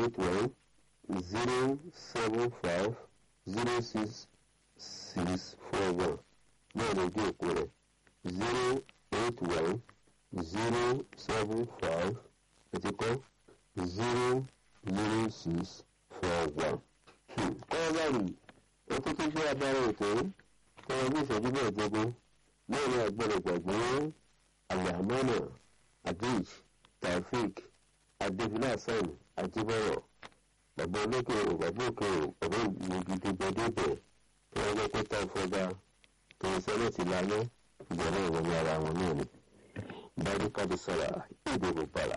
eight one zero seven five zero six six four one náà ló dé òkú rẹ̀ zero eight one zero seven five ẹ̀tí kọ́ zero zero six four one. kọ́ńtàrì ó tún tún ṣe abára ètò tọ́wọ́ ní ìṣẹ́jú mẹ́ẹ̀ẹ́dógún náà ní agbọ́dọ̀ gbàgbé àlàmọ́nà adéj taofik adébílà hasan adébọ̀rọ̀ bàbá olókè o bàbá òkè o bàbá ìmọ̀gidi gbẹdẹ́bẹ̀ tí wọ́n jẹ́ pé táwọn fọba tó ń sẹ́lẹ̀ ti lálẹ́ ìjọba ìwọ̀n ní ara wọn náà ni. barika da sara èdè rúbara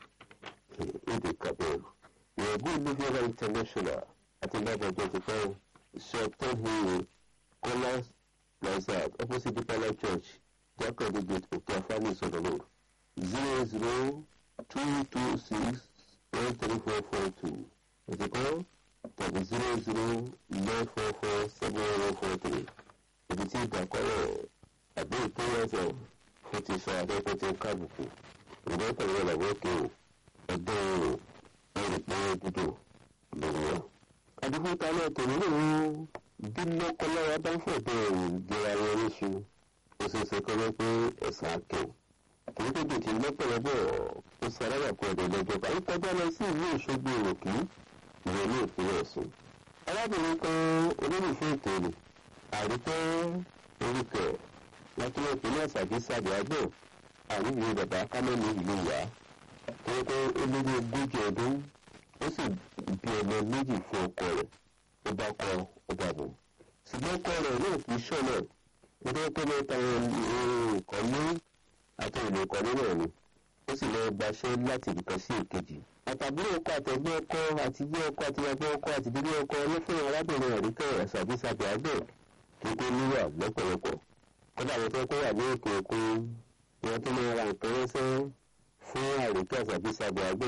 èdè kabir ìrọ̀gbọ́n olùfẹ́ra international àti lábàjọ́ ti fẹ́ shop ten hill kọ́lá plaza opposite dipala church jákèjì gate òkè afáàní ìsọdọ̀ road zero zero two two six one three four four two ìdíkọ́ tàbí zero zero nine four four seven one four three ibi tí ìdàkọ́rọ̀ àbí ìpínlẹ̀ fún ti sọ akẹ́kọ̀ọ́ tí ń kábùkù ìdíkọ́ pẹ̀lú ìlàwọ́ òkè o ẹgbẹ́ o ẹrù pé dúdú lórí wọn. àdìfúnta náà tòun náà ń bínú kọ́lára bá ń fọ̀dọ̀ ìgbéra wọn níṣu ó ṣe é ṣe kọ́lé pé ẹ̀sán akẹ́wò kìí tó dùn tí lọ́pọ̀lọpọ̀ ó sàrábà kọ́ ọ̀dọ̀ lọ́jọba ń kọjá lọ sí ìlú ìṣògbè òkè ìwé ní ìpínlẹ̀ ọ̀sùn. arábìnrin kan olólùfẹ́ ètò rẹ̀ àríkọ́ orúkọ lákìlẹ̀ ìpínlẹ̀ àṣàbí sàbí àgbẹ̀ àríwí bàbá kámẹ́lì ìlú ìyá tó yẹ kó ó lé ní ogójì ọdún ó sì bí ọmọ méjì fún ọkọ rẹ̀ ó bá kọ ó bá bò. ṣùgbọ́n ọkọ rẹ̀ náà kì í ṣọ̀nà nítorí pé mẹ́ta ìkọ́lé àti ìlú ìkọ́lé náà ni ó sì lọ gbaṣẹ́ láti ibìkan sí èkejì. àtàbúrò ọkọ àtẹ̀gbẹ́ ọkọ àti bí ọkọ àti ìyàgbẹ́ ọkọ àti bíbí ọkọ ọlọ́fẹ́ arábìnrin àríkẹ́ àṣàbíṣàbí àgbẹ̀ tó tó níwà lọ́pọ̀lọpọ̀. kódà àwọn tó kó wà ní òkè òkun wọn tó máa ra nǹkan ránṣẹ́ fún àríkẹ́ àṣàbíṣàbí àgbẹ̀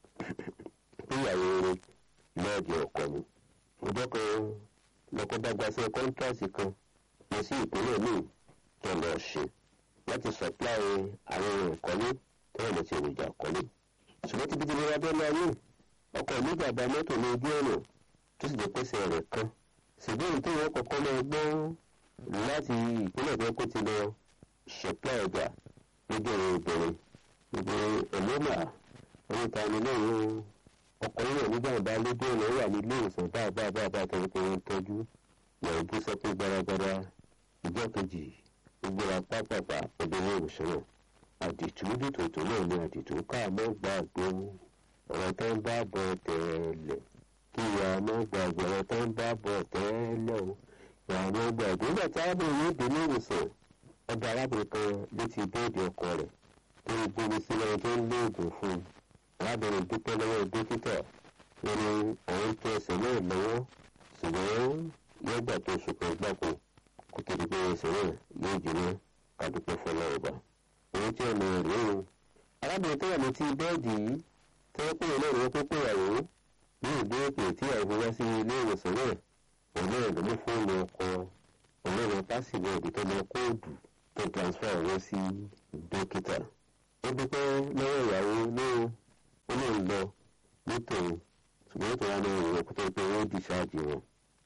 tó ìyàwó rẹ̀ lọ́ọ̀dì ọkọ mi. ọjọ́ kan lọ́kọ́ bá gbaṣẹ́ kọ́ńtàsì kan lọ sí ìpínlẹ̀ míì tó lọ ṣe láti supply àwọn ohun ìkọ́lé tó wà lọ́sí èròjà ìkọ́lé. ṣùgbọ́n ti bíi ìlera bẹ́ẹ̀ láyé ọkọ̀ ní bàbá mọ́tò ní ojú ọ̀nà tó sì jẹ́ pèsè rẹ̀ kan. ṣùgbọ́n tó wọ́n kọ́kọ́ lọ gbọ́ láti ìpínlẹ̀ tó kó ti lọ supply ọjà lójú ọ̀rọ̀ obìnrin gbogbo ẹ̀lọ́mà orí ta ni lẹ́yìn ọkọ̀ yìí nígbà bá lójú ọ̀nà wà ní ilé ìwòsàn bá bá bá bá tó ń tọ́jú yàrá bó sọ pé gbaragbara ìjọ kejì gbogbo apápàpà obìnrin ìwòsàn àdìtú dìtòtò náà ni àdìtú káàmọ́ gbàgbé ọ̀rọ̀ tó ń bá bọ̀ tẹ́lẹ̀ kí ìyá ọmọ gbàgbé ọ̀rọ̀ tó ń bá bọ̀ tẹ́lẹ̀ o ìyá ọmọ gbàgbé nígbà tí arábìnrin yóò dé ní ìwòsàn ọba arábìnrin kan létí bẹ́ẹ̀dì ọkọ rẹ̀ tó ń gbóni sílẹ̀ tó ń lóògùn fún un arábìnrin dúpẹ́ lọ́wọ́ dókítà lórí àwọn tó ẹsẹ̀ náà lọ́wọ́ ṣùgbọ́n yọgbà tó ṣùpọ̀ gbàkó kó tó di pé ẹsẹ̀ náà yóò jiná kádúpẹ́ fọlọ́ ọba. òun tí ọmọ rẹ̀ o. arábìnrin tó wà létí bẹ́ẹ̀dì yìí tẹ́wọ́ pé ìlú ìwé pípé ìyàwó ní ìdí òkè tí ìyàwó wá sí ilé ìwòsàn náà òun náà ló mú fóònù ọkọ òun náà lọ pásìwọ̀dù tó lọ kóòdù tó transfer owó sí dókítà. ó dúpẹ́ lọ́wọ́ ìyàwó lóhùn ó lè lọ nítorí ṣùgbọ́n tó wà ní ìwọ̀n kó tó pé wọ́n di ṣáàjì wọn.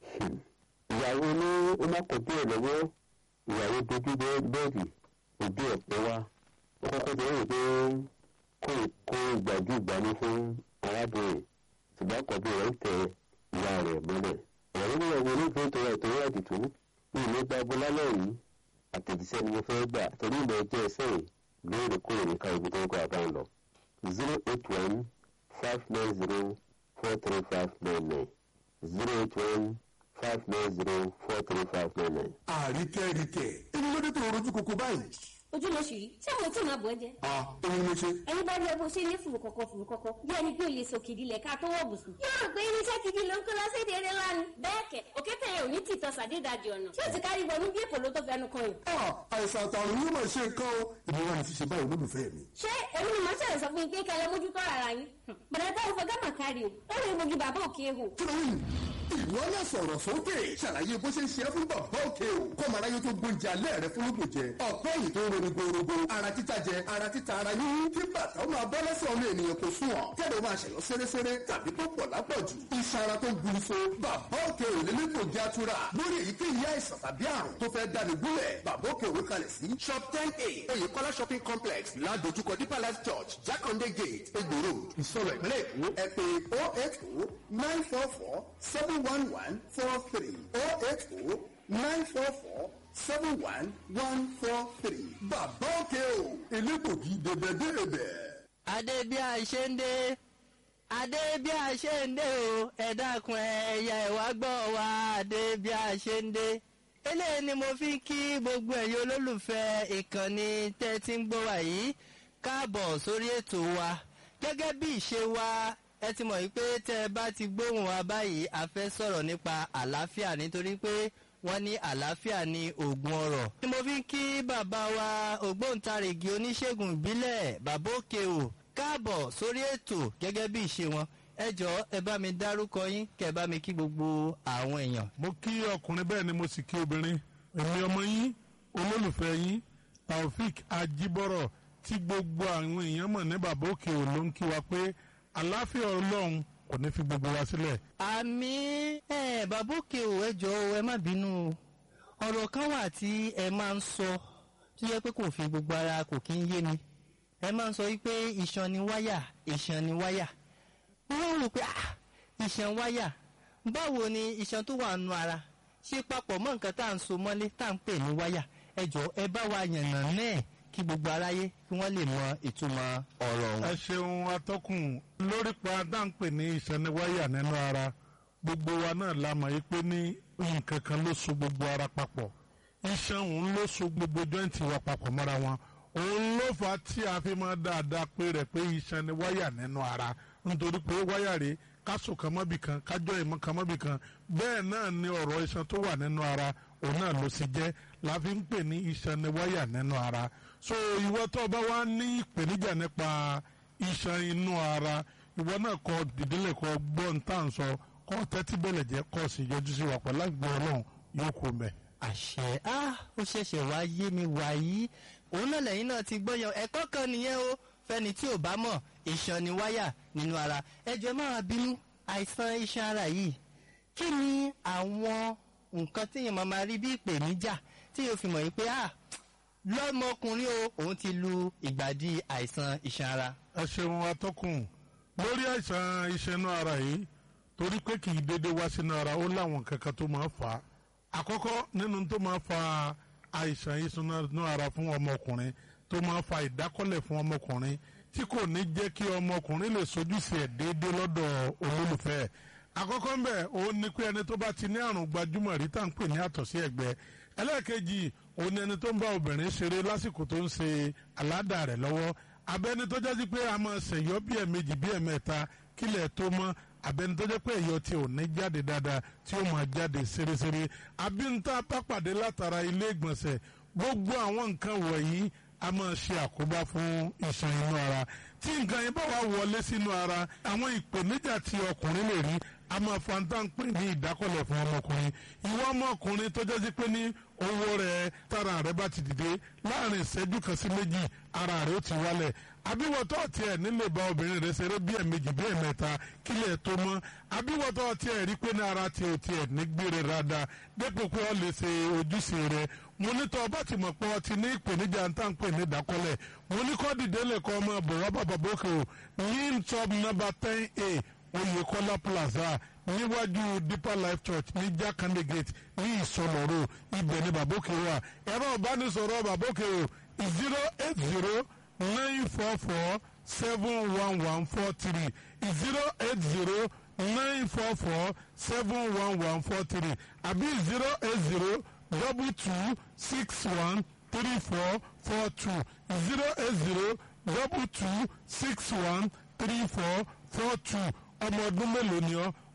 ìyàwó ní ó má kọ̀ díẹ̀ lọ́wọ́ ìyàwó dojú bẹ́ẹ̀dì òbí ọ̀pẹ wá ó kọ́kọ́ tó rò pé kó kó ìgbàjú ìgbàlú fún arábìnrin ṣùgbọ́n àkọ́bí rẹ̀ ń tẹ ìyá rẹ̀ mọ́lẹ̀. ìyàwó ní ìyàwó onífẹ́ tó rẹ̀ tó rẹ̀ dìtú ní ìlú gbagbó lálẹ́ yìí àtẹ̀jíṣẹ́ ni mo fẹ́ gbà torí ìmọ̀ ẹjẹ́ ẹsẹ̀ yìí lóòrèkóòrè ní ká ibi tó ń kọ́ àbá ń lọ zero eight one five nine zero four three five nine nine zero eight one five nine zero four three five nine nine. àríkẹ́ríkẹ́ èmi ló dé tó rojú koko báyìí. ojú ló ṣì rí ṣé mo tí máa bọ̀ ẹ́ jẹ́. a èmi ló ṣe. ẹ̀yin bá rí ẹ bó ṣe ní fùrù kọ̀kọ̀ fùrù kọ̀kọ̀ bí ẹni pé olè sọ kìdí lẹ̀ ká tó wọ̀ bùsùn. yóò rò pé irinṣẹ́ gidi ló ń kó lọ séde eré lánàá. bẹ́ẹ̀ kẹ̀ òkété yẹn ò ní tìtọ́ sàdédàjì ọ̀nà tí ó ti kárí wọnú bí èkó ló tó fẹnu kan yìí. a àìsàn àtàrùn yóò máa ṣe nǹkan o èmi wà ní ṣíṣe báyìí olólùfẹ́ mi. ṣé èmi ni màá ṣẹlẹ̀ sọ fún yín pé kẹlẹ́ mójútó ara yín. bọ̀dá táwọn fọgá mà kárí o ó lè mojú bàbá òkè ehò. kí ló ń ìwọ náà sọ̀rọ̀ sókè ṣàlàyé bó ṣe ń ṣe é fún bàbá òkè o kọ́mọ aráyé tó gbóúnjẹ alẹ́ rẹ fún lóògùn jẹ ọ̀pẹ́ yìí tó ń ronú gbòòrògbò ara títa jẹ ara títa ara yín kí bàtà ó máa bọ́ lẹ́sẹ̀ ọmọ ènìyàn kò sùn ọ̀ kẹ́lẹ́ máa ṣẹ̀yọ́ sẹ́rẹ́sẹ́rẹ́ tàbí tó pọ̀ lápọ̀jù iṣan ara tó gburu so bàbá òkè ò lélẹ́ kò jẹ́ àtúrà lórí èyíkéyìí àìsàn tàbí àrùn tó fẹ́ dáni gúnlẹ̀ bàbá òkè òwe kalẹ̀ sí shop ten a oyèkọ́lá shopping complex ládojúkọ deeper life church jákàndé gate egbò road ìsọ̀rọ̀ ìpínlẹ̀ èkó ẹ pé oh eight oh nine four four seven one one four three oh eight oh nine four four seven one one four three bàbá òkè o elégbògi dèbèdèbè. adé bí a ṣe ń dé adé bí a ṣe ń dé o ẹ dákun ẹyà ẹwà gbọ́ wa adé bí a ṣe ń dé eléyìí ni mo fi ń kí gbogbo ẹ̀yin olólùfẹ́ ìkànnì tẹ́ ti ń gbọ́ wa yìí káàbọ̀ sórí ètò wa gẹ́gẹ́ bí ìṣe wa ẹ ti mọ̀ wípé tẹ́ ẹ bá ti gbóhùn wa báyìí a fẹ́ sọ̀rọ̀ nípa àlàáfíà nítorí pé wọ́n ní àlàáfíà ní oògùn ọrọ̀. ni mo fi ń kí bàbá wa ògbóǹtarìgì oníṣègùn ìbílẹ̀ bàbá òkè o káàbọ̀ sórí ètò gẹ́gẹ́ bí ìṣe wọn ẹ jọ̀ọ́ ẹ bá mi dárúkọ yín kẹ́ ẹ bá mi kí gbogbo àwọn èèyàn. mo kí ọkùnrin bẹ́ẹ̀ ni mo sì kí obìnrin èmi ọmọ yín olólùfẹ́ yín taofik ajibọrọ tí gbogbo àwọn èèyàn mọ̀ ní bàbá òkè ò ló ń kí wa pé àlàáfíà ọlọ́run kò ní fi gbogbo wa sílẹ̀. àmì ẹ bàbá òkè o ẹ jọ̀ọ́ ẹ má bínú o ọ̀rọ̀ kan wà tí ẹ máa ń sọ tó yẹ pé kò fi gbogbo ara kò kí ń yé mi ẹ máa ń sọ wípé iṣan ni wáyà iṣan ni wáyà wọ́n rò pé ah iṣan wáyà báwo ni iṣan tó wà nù ara ṣe papọ̀ mọ́ nǹkan tá à ń so mọ́lé tá à ń pè ní wáyà ẹ jọ̀ọ́ ẹ bá wa yànnà náà kí gbogbo aráyé kí wọ́n lè mọ ìtumọ̀ ọ̀rọ̀ ẹ wọn. ṣeun atọ́kùn lórí pa dáńpẹ̀ ní ìsẹ́niwáyà nínú ara gbogbo wa náà la mọ̀ yí pé ní nǹkan kan ló so gbogbo ara papọ̀ iṣan òun ló so gbogbo jọ́ǹtì wa papọ̀ mọ́ra wọn òun ló fà á tí a fi máa dáadáa pé rẹ̀ pé iṣan ni wáyà nínú ara nítorí pé wáyà rèé kásò kan mọ́bì kan kájọ́ ìmọ̀ kan mọ́bì kan bẹ́ẹ̀ náà ni ọ̀rọ̀ iṣan tó wà nínú ara òun náà ló sì jẹ́ la fi ń pè ní iṣan ni wáyà nínú ara so ìwọ tó o bá wá ní ìpèníjà nípa iṣan inú ara ìwọ náà kọ dìdílé kọ gbọ́n tá à ń sọ kọ tẹ́tí bẹ̀lẹ̀ jẹ́ kọ́ sì yọjú sí wa pẹ̀lú àgbẹ̀ ọlọ́run yóò kó mẹ́. àṣẹ ah ó ṣẹ̀ṣẹ̀ wá yé mi wàyí òun náà lẹ́yìn náà ti gbọ́yàn ẹ̀kọ́ kan nìyẹn o fẹ́ni tí ò bá mọ̀ iṣan ni wáyà nínú ara ẹjọ́ máa bínú àìsàn iṣan ara yìí kí ni àwọn nǹkan tí èèyàn máa máa rí bí ìpèníjà tí yóò fi mọ̀ yìí pé ah lọ́mọkùnrin o òun ti lu ìgbàdí àìsàn iṣan ara. ẹ ṣeun atọ́kùn lórí àìsàn iṣan inú ara yìí torí pé kì í dédé wá sínú ara ó láwọn kankan tó máa fà á àkọ́kọ́ nínú tó máa fa àìsàn iṣan inú ara fún ọmọkùnrin tó máa fa ìdákọ́lẹ̀ fún ọmọkùnrin tí kò ní jẹ́ kí ọmọkùnrin lè sojúṣe ẹ̀ déédéé lọ́dọ̀ olólùfẹ́ ẹ̀ àkọ́kọ́ ń bẹ̀ òun ni pé ẹni tó bá ti ní àrùn gbajúmọ̀ rí tá à ń pè ní àtọ̀sí ẹ̀gbẹ́ ẹlẹ́ẹ̀kejì òun ni ẹni tó ń bá obìnrin ṣeré lásìkò tó ń ṣe aládàá rẹ̀ lọ́wọ́ abẹ́ni tó jẹ́ sí pé a máa ṣèyọ́ bí ẹ̀mejì bí ẹ̀mẹ́ta kílẹ̀ tó mọ́ abẹ́ni tó jẹ́ pé ẹ̀yọ́ tí ò ní jáde dáadáa tí ó máa jáde ṣeréṣeré abínta bá pàdé látara ilé ìgbọ̀nsẹ̀ gbogbo àwọn nǹkan wọ̀nyí a máa ṣe àkóbá fún iṣan inú ara tí nǹkan yẹn bá wà wọlé sínú ara àwọn ìpèníjà tí ọkùnrin lè rí a máa fa ń tán pè ní ìdákọ̀lẹ̀ fún ọmọkùnrin ìwọ ọmọkùnrin tó jẹ́ sí pé ní owó rẹ̀ tára rẹ̀ bá ti dìde láàrin ìṣẹ́jú kan sí méjì ara rẹ̀ ó ti wálẹ̀ àbíwọ̀tọ́ tiẹ̀ nílé bá obìnrin rẹ̀ ṣeré bí ẹ̀mejì bí ẹ̀mẹ́ta kílẹ̀ tó mọ́ àbíwọ̀tọ́ tiẹ̀ rí pé ní ara tiẹ̀ ò tiẹ̀ ní gbére rada dépò pé ọ lè ṣe ojúṣe rẹ̀ mo ní tọ́ ọba ti mọ̀ pé ọ ti ní ìpèníjà ń tàn pè ní ìdákọ́lẹ̀ mo ní kọ́ dìde lè kọ́ ọmọ bọ̀ wá bàbá bókè o ní top number ten a Oyèkọ́lá plaza níwájú Deeper Life Church ní Jakande Gate ní Ìsọlọ́rọ̀ ibẹ̀ ní bàbókè wà ẹ̀rọ ìbánisọ̀rọ̀ bàbókè o zero eight zero nine four four seven one one four three zero eight zero nine four four seven one one four three àbí zero eight zero double two six one three four four two zero eight zero double two six one three four four two ọmọ ọdún mélòó ni ọ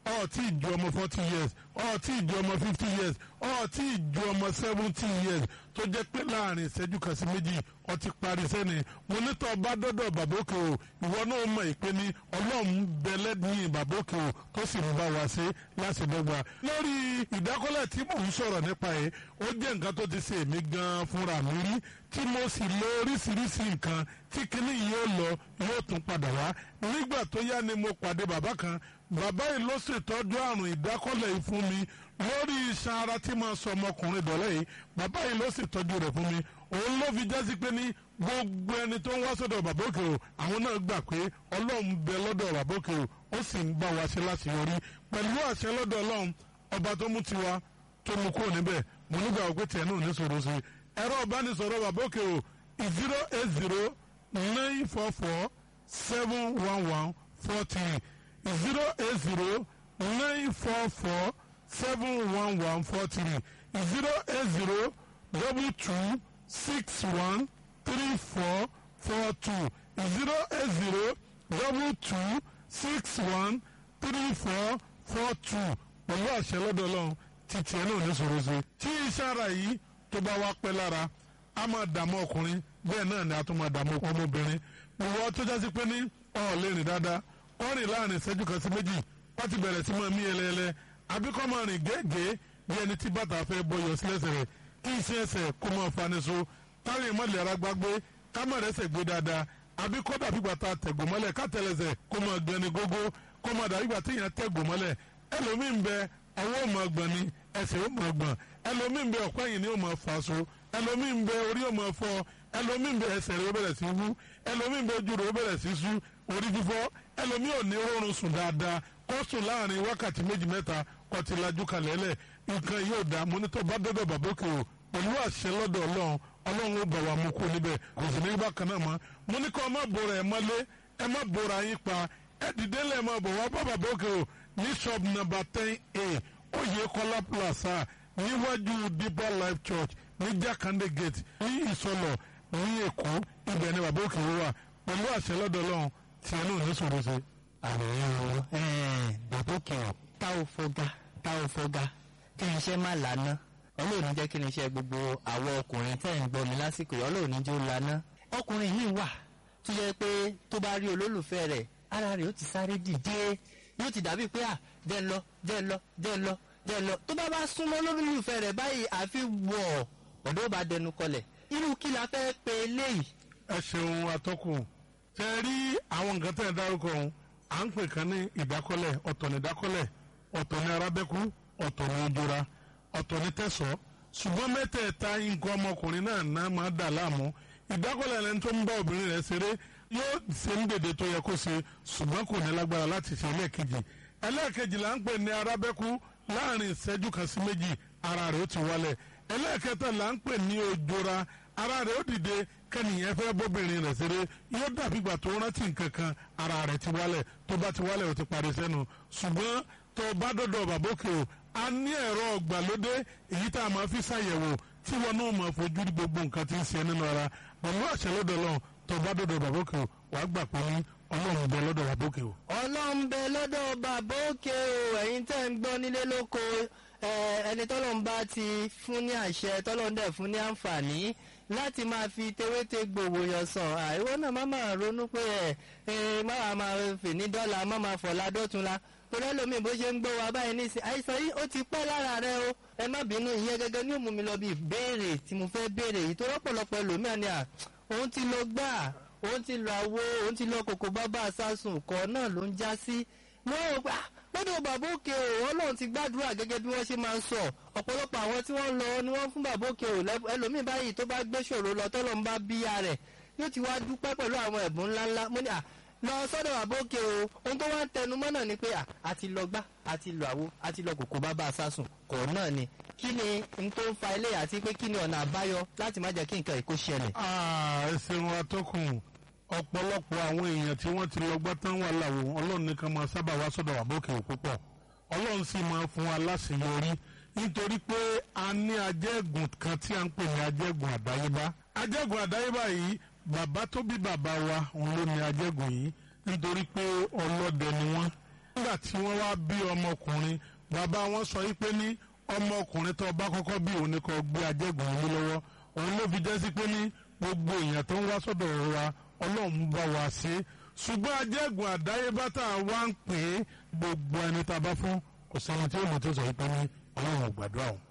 ọ̀ tí ì ju ọmọ forty years ọ̀ tí ì ju ọmọ fifty years ọ̀ tí ì ju ọmọ seventy years tó jẹ́ pé láàrin ìṣẹ́jú kan sí méjì ọ ti parí sẹ́ni mo ní tọ́ bá dọ́dọ̀ bàbókè o ìwọ náà mọ̀ ìpè ní ọlọ́run bẹ̀lẹ́ ní bàbókè o tó sì ń bá wa ṣe láti dọ́gba. lórí ìdákọ́lẹ̀ tí mò ń sọ̀rọ̀ nípa ẹ̀ ó jẹ́ nǹkan tó ti ṣe èmi gan-an fúnra mi rí tí mo sì lo oríṣiríṣi nǹkan tí kinní yìí ó lọ yóò tún padà wá nígbà tó yá ni mo pàdé bàbá kan bàbá yìí ló ṣètọ́jú àrùn ìdákọ́lẹ̀ yìí fún mi lórí iṣan ara tí máa sọ ọmọkùnrin dọ̀lẹ́ yìí bàbá yìí ló ṣètọ́jú rẹ̀ fún mi òun ló fi jásí pé ní gbogbo ẹni tó ń wá sọ́dọ̀ bàbá òkè o àwọn náà gbà pé ọlọ́run bẹ lọ́dọ̀ bàbá òkè o ó sì ń bá wa ṣe láṣeyọrí pẹ̀lú àṣẹ lọ́dọ̀ ọlọ́run ọba tó mú tiwa tó mú kúrò níbẹ̀ mo nígbà wọ́n pé tiẹ̀ náà ní sọ̀rọ̀ sí ẹ̀rọ ìbánisọ̀rọ̀ bàbá òkè o zero eight zero nine four four seven one one four three zero eight zero nine four four seven one one four three zero eight zero double two six one three four four two zero eight zero double two six one three four four two pẹ̀lú àṣẹ lọ́dọ̀ ọlọ́run títí ẹ̀ náà ní sọ̀rọ̀ sí. tí iṣẹ́ ara yìí tó bá wá pẹ́ lára a máa dààmú ọkùnrin bẹ́ẹ̀ náà ni a tún máa dààmú ọmọbìnrin ìwọ tó jásí pé ní ọ̀ lè rìn dáadáa kọ́ rìn láàrin ìṣẹ́jú kan sí méjì wọ́n ti bẹ̀rẹ̀ sí máa mí ẹlẹ́ẹlẹ́ àbí kọ́ máa rìn gẹ́gẹ́ bí ẹni tí bàtà fẹ́ bọyọ̀ sílẹ̀sẹ̀ rẹ̀ kí iṣẹ́ ẹsẹ̀ kó máa fani so táwọn ìmọ̀lẹ̀ ara gbágbé ká má rẹ́sẹ̀ gbé dáadáa àbí kọ́ dàbí gbàtà tẹ̀gùn mọ́lẹ̀ ká tẹ̀lẹ̀sẹ̀ kó máa gbẹni gógó kó máa dàbí gbàtà èèyàn tẹ̀gùn mọ́lẹ̀ ẹlòmíín bẹ ọwọ́ máa gbọ̀n ni ẹsẹ̀ ó máa gbọ̀n ẹlòmíín bẹ ọ̀pá yìí ni ó máa fà so ẹlòmíín bẹ orí ó máa fọ́ ẹlòmíín bẹ ẹsẹ̀ rẹ̀ ó bẹ̀rẹ̀ sí wú ẹlòmíín bẹ ojú rẹ̀ ó bẹ̀rẹ̀ sí sú orí fífọ́ ẹlòmíín ò ní oorun sùn dáadáa kó sùn láàrin wákàtí méjì mẹ́ta kó ti lajú kalẹ̀ lẹ̀ nǹkan yóò dá mọ́nítọ́ bá dọ́dọ̀ bàbókè o pẹ̀lú àṣẹ lọ́dọ̀ ọlọ́run ọlọ́run ó bà wá mú kó níbẹ̀ kò sì ní bákan náà mọ́ mo ní kó má bora ẹ̀ mọ́lé ẹ má bora yín pa ẹ dìde lẹ́ẹ̀ máa bọ̀ wá bá bàbókè o ní shop number ten a oyè kọ́lá plaza níwájú deeper life church ní jákàndé gate ní ìsọlọ ní èkó ibẹ̀ ni bàbókè wà pẹ̀lú àṣẹ lọ́dọ̀ ọlọ́run tí ẹ náà ní sọ̀rọ̀ sí. àrùn bàbókè ọ̀ tá ò fọgá tá ò fọgá kí ni iṣẹ́ má lànà ọlọ́run jẹ́ kí ni iṣẹ́ gbogbo àwọn ọkùnrin tẹ́ ń gbọ́ mi lásìkò yìí ọlọ́run jẹ́ ó lànà ọkùnrin yìí wà tó yẹ pé tó bá rí olólùfẹ́ rẹ̀ ara rẹ̀ ó ti sáré dìde yóò ti dàbí pé à jẹ́ ń lọ jẹ́ ń lọ jẹ́ ń lọ jẹ́ ń lọ tó bá bá súnmọ́ olólùfẹ́ rẹ̀ báyìí àfi wọ̀ ọ̀dọ́ bá dẹnu kọlẹ̀ irú kí la fẹ́ pe eléyìí. ẹ ṣeun atọ́kùn tẹ rí àwọn nǹkan tẹ̀ dárúkọ ọ̀hún à ń pè kan ní ìdákọ́lẹ̀ ọ̀tọ̀ ní ìdákọ́lẹ̀ ọ̀tọ̀ ní arábẹ́kú ọ̀tọ̀ ní ojúra ọ̀tọ̀ ní tẹ̀sọ́ ṣùgbọ́n mẹ́tẹ̀ẹ̀ta nǹkan ọmọkùnrin náà náà máa dà láàmú ìdákọ́lẹ̀ ẹni tó ń bá obìnrin rẹ̀ ṣeré yóò ṣe ń dèdè tó yẹ kó ṣe ṣùgbọ́n kò ní lágbára láti ṣe ẹlẹ́ẹ̀kejì ẹlẹ́ẹ̀kejì là ń pè ní arábẹ́kú láàrin ìṣẹ́jú kan sí méjì ara rẹ̀ ó ti wálẹ̀ ẹlẹ́ẹ̀kẹta là ń pè ní ojúra ara rẹ̀ ó dìde kẹ́nìyàn fẹ́ bóbìnrin rẹ̀ ṣeré yóò dàbí ìgbà tó rántí nǹkan kan ara rẹ̀ ti wálẹ̀ tó bá ti wálẹ̀ ó ti parí sẹ́nu ṣùgbọ́n tó bá dọ̀dọ̀ bàbókè o a ní ẹ̀rọ ọ̀gbàlódé èyí tá a máa fi ṣàyẹ̀wò tí wọn náà máa fojú rí gbogbo nǹkan tí ń ṣe nínú ara pẹ̀lú àṣẹ lọ́dọ̀ lọ tó bá dọ̀dọ̀ bàbókè o wàá gbà pé ní ọlọ́run bẹ lọ́dọ̀ bàbókè o. ọlọ́run bẹ lọ́dọ̀ bàbókè o ẹ̀yin tẹ́ ń gbọ́ nílé lóko ẹni tọ́lọ́run bá ti fún ní àṣẹ tọ́lọ́run dẹ̀ fún ní àǹfààní láti máa fi tewéte gbòòwò yàn sàn àìwọ́ náà má máa ronú pé ẹ ẹ má máa fè ní dọ́là má máa fọ̀la dọ́tunla torí ẹlòmíì bó ṣe ń gbọ́ wa báyìí nísìn àìsàn yìí ó ti pẹ́ lára rẹ o ẹ má bínú ìyẹn gẹ́gẹ́ ní òmùmí lọ bí ìbéèrè tí mo fẹ́ béèrè yìí tó rọ́pọ̀lọpọ̀ ẹlòmíà ni à òun ti lọ gbà òun ti lọ àwo òun ti lọ kòkó bábà sásùn kọ́ náà ló ń já sí wọ́n ò gbà lọ́dọ̀ bàbá òkè o ọlọ́run ti gbàdúrà gẹ́gẹ́ bí wọ́n ṣe máa ń sọ ọ̀pọ̀lọpọ̀ àwọn tí wọ́n lọ ni wọ́n fún bàbá òkè o ẹlòmíì báyìí tó bá gbé ṣòro lọ tọ́lọ́ ń bá bíyà rẹ̀ yóò ti wá dúpẹ́ pẹ̀lú àwọn ẹ̀bùn ńláńlá mo ní à lọ sọ́dọ̀ bàbá òkè o ohun tó wá ń tẹnu mọ́ náà ni pé à àti lọ gbá àti lọ àwo àti lọ kòkó bàbá sásùn kọ̀ náà ni kí ni n tó ń fa ilé àti pé kí ni ọ̀nà àbáyọ láti má jẹ́ kí nǹkan ìkó ṣẹlẹ̀. ẹ ṣeun atọ́kùn ọ̀pọ̀lọpọ̀ àwọn èèyàn tí wọ́n ti lọ gbá tán wà láwo ọlọ́run nìkan máa sábà wá sọ́dọ̀ bàbá òkè púpọ̀ ọlọ́run sì máa fún wa láṣeyọrí nítorí pé a ní ajẹ́gùn kan tí a ń pè ní ajẹ́gùn àdáyébá ajẹ́gùn àdáyébá yìí bàbá tó bí bàbá wa òun ló ní ajẹ́gùn yìí nítorí pé ọlọ́dẹ ni wọ́n nígbà tí wọ́n wá bí ọmọkùnrin bàbá wọn sọ yí pé ní ọmọkùnrin tó bá kọ́kọ́ bí òun ni kò gbé ajẹ́gùn yín lọ́wọ́ òun ló fi jẹ́ sí pé ní gbogbo èèyàn tó ń wá sọ́dọ̀ wa ọlọ́run bá wa ṣe ṣùgbọ́n ajẹ́gùn àdáyébá tá a wá ń pè é gbogbo ẹni tá a bá fún kò sẹ́ni tí ó mọ̀ tó sọ yí pé ní ọlọ́run ò gbàdúrà o.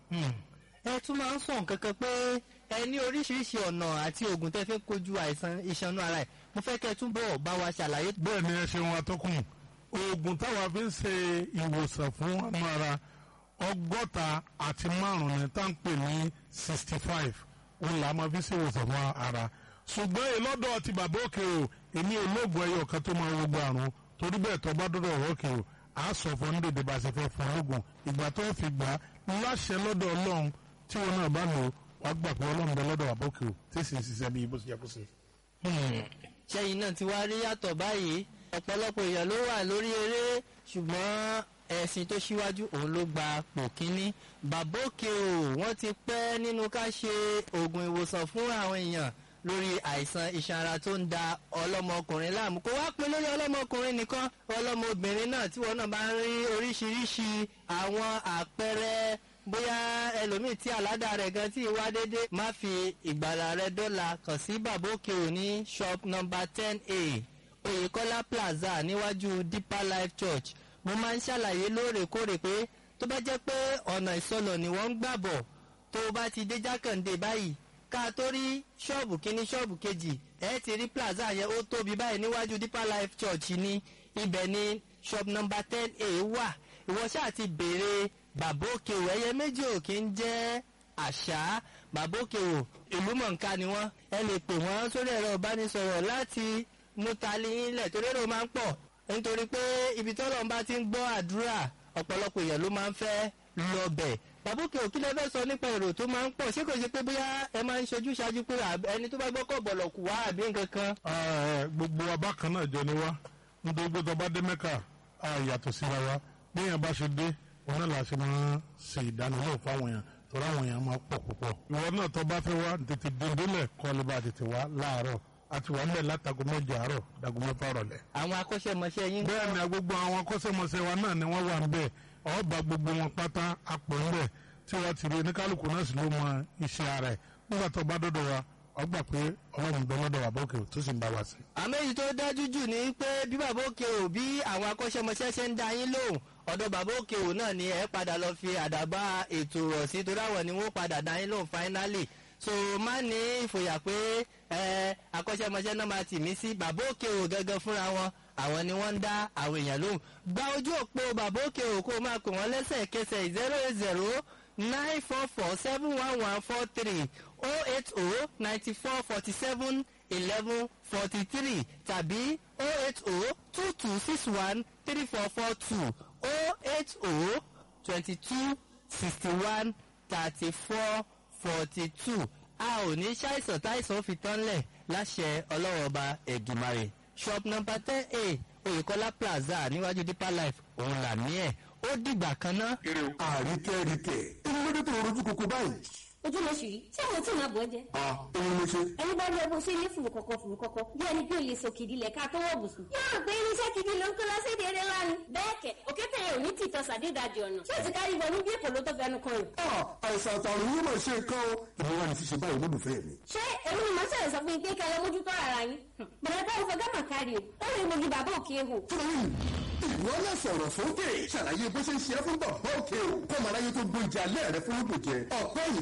ẹ tún máa ń sọ nǹkan kan pé ẹ ní oríṣiríṣi ọ̀nà àti oògùn tẹ́ fi ń kojú àìsàn ìṣanú ara ẹ̀ mo fẹ́ kẹ́ ẹ túbọ̀ bá wa ṣàlàyé. bẹ́ẹ̀ ni ẹ ṣeun atọ́kùn oògùn táwa fi ń ṣe ìwòsàn fún ọmọ ara ọgọ́ta àti márùn-ún ni tá à ń pè ní sixty five òun là máa fi ṣe ìwòsàn fún ara ṣùgbọ́n ìlọ́dọ̀ ti bàbá òkè o èmi olóògùn ẹyọ kan tó máa gbogbo àrùn torí bẹ́ẹ̀ tó bá dọ́dọ̀ ọ̀rọ̀ òkè o a sọ fún ní dèdè bá a ṣe fẹ́ fún ológun ìgbà tó fi gbà á láṣẹ lọ́dọ̀ ọlọ́run tí wọn náà bá lò wàá gbà pé ọlọ́run bẹ lọ́dọ̀ bàbá òkè o tí sì ń ṣiṣẹ́ bí ibo ṣe yẹ kó ṣe. ṣẹ́yìn náà ti wá rí yàtọ̀ báyìí ọ̀pọ̀lọpọ̀ èèyàn ló wà lórí eré ṣùgbọ́n ẹ̀sìn tó ṣíwájú òun ló gba pò kínní bàbá òkè o wọ́n ti pẹ́ nínú ká ṣe oògùn ìwòsàn fún àwọn èèyàn lórí àìsàn iṣan ara tó ń da ọlọ́mọkùnrin láàmú kó wá pé lórí ọlọ́mọkùnrin nìkan ọlọ́mọbìnrin náà tí wọ́n náà bá ń rí oríṣiríṣi àwọn àpẹẹrẹ bóyá ẹlòmíì tí àládà rẹ̀ gan tí wá déédé má fi ìgbàlà rẹ̀ dọ́là kàn sí bàbá òkè o ní shop number ten a oyèkọ́lá plaza níwájú deeper life church mo máa ń ṣàlàyé lóòrèkóòrè pé tó bá jẹ́ pé ọ̀nà ìsọlọ̀ ni wọ́n ń gbàbọ̀ tó bá ti dé jákàndé báyìí ká tó rí ṣọ́ọ̀bù kínní ṣọ́ọ̀bù kejì ẹ ti rí plaza yẹn ó tóbi báyìí níwájú deeper life church ní ibẹ̀ ní shop number ten a wà ìwọ ṣáà ti béèrè bàbá òkè o ẹyẹ méjì ò kí ń jẹ́ àṣà bàbá òkè o ìlú mọ̀ǹká ni wọ́n ẹ lè pè wọ́n sórí ẹ̀rọ ìbánisọ̀rọ̀ láti mú tali ilẹ̀ torí èrò máa ń pọ̀ nítorí pé ibi tọ́lọ́ bá ti ń gbọ́ àdúrà ọ̀pọ̀lọpọ̀ èèyàn ló máa ń fẹ́ lọ bẹ̀ bàbá òkè òkí lẹ́fẹ́ sọ nípa èrò tó máa ń pọ̀ ṣé kò ṣe pé bóyá ẹ máa ń ṣojú ṣáájú pé ẹni tó bá gbọ́ kọ̀ bọ̀lọ̀ kù wá àbí nǹkan kan. gbogbo abákan náà jọ ni wá nítorí pé tọba dé mẹ́kà á yàtọ̀ síra wa bí èèyàn bá ṣe dé òun náà la ṣe máa ṣe ìdánilẹ́wò fáwọn èèyàn torí àwọn èèyàn máa pọ̀ púpọ̀. ìwọ náà tọ́ bá fẹ́ wá tètè dèndélẹ̀ kọ́ lè bá tètè wá láàárọ̀ àti wà nílẹ̀ látago mẹ́jọ àárọ̀ dago mẹ́fà rọ̀lẹ́. àwọn akọ́ṣẹ́mọṣẹ́ yín. bẹ́ẹ̀ ni gbogbo àwọn akọ́ṣẹ́mọṣẹ́ wa náà ni wọ́n wà níbẹ̀ ọba gbogbo wọn pátá apò ńbẹ̀ tí wọ́n ti rí oníkálukú náà sì ló mọ iṣẹ́ rẹ̀ nígbà tó bá dọ́dọ̀ wa ọgbà pé ọlọ́run bẹ lọ́dọ̀ bàbá òkè tó sì ń bá wa sí. àmọ́ èyí tó dájú jù ni pé bí bàbá òkè ò bí àwọn akọ́ṣẹ́mọṣẹ́ ṣe ń dá yín lóhùn ọ̀dọ̀ bàbá òkè ò náà ni ẹ padà lọ fi àdàbà ètò rọ̀ sí torí àwọn ni wọ́n padà dá yín lóhùn fáínálì so má ní ìfòyà pé ẹ akọ́ṣẹ́mọṣẹ́ náà máa tì mí sí bàbá òkè ò gángan fúnra wọn àwọn ni wọ́n ń dá àwọn èèyàn lóhùn gba ojú òpó bàbá òkè ò kó máa pè wọ́n lẹ́sẹ̀kẹsẹ̀ zero eight zero nine four four seven one one four three oh eight oh ninety four forty seven eleven forty three tàbí oh eight oh two two six one three four four two oh eight oh twenty two sixty one thirty four forty two a ò ní ṣàìsàn táìsàn fi tán lẹ̀ láṣẹ ọlọ́wọ́ ọba ẹ̀gìmàrè shop number ten a oyèkọ́lá plaza níwájú deeper life òun là ní ẹ̀ ó dìgbà kan náà. àríkẹ́ríkẹ́ inú lóde tó rojú koko báyìí. ojú ló ṣì rí ṣé àwọn tí màá bọ̀ jẹ. a òun ló ṣe. ẹni bá rí ẹbùn sí ilé fùrù kọ̀kọ̀ fùrù kọ̀kọ̀ bí ẹni bí olè sọ kìdí lẹ̀ ká tó wọ̀ bùsùn. yóò rò pé irinṣẹ́ kìdí ló ń kó lọ sí èdè eré lánàá. bẹ́ẹ̀ kẹ̀ òkété yẹn ò ní tìtọ́ sàdédàjì ọ̀nà. ṣé o ti kárí wọnú bí èkó ló tó fẹnu kan rẹ̀. a àìsàn àtàrùn yóò máa ṣe nǹkan o. ìwọ wa ni ṣíṣe báyìí lólùfẹ́ mi. ṣé èmi ni màá ṣẹlẹ̀ sọ fún yín pé kẹ́ ẹ mójútó ara yín. bẹ̀rẹ̀ bá ìfọ̀ gámà kárí o ó rí mojú bàbá òkè ehò. fúnmi ìwọ náà sọ̀rọ̀ sókè ṣàlàyé bó ṣe ń ṣe é fún bàbá òkè o kọ́mọ aráyé tó gbóúnjẹ alẹ́ rẹ fún lóògùn jẹ ọ̀pẹ́ yìí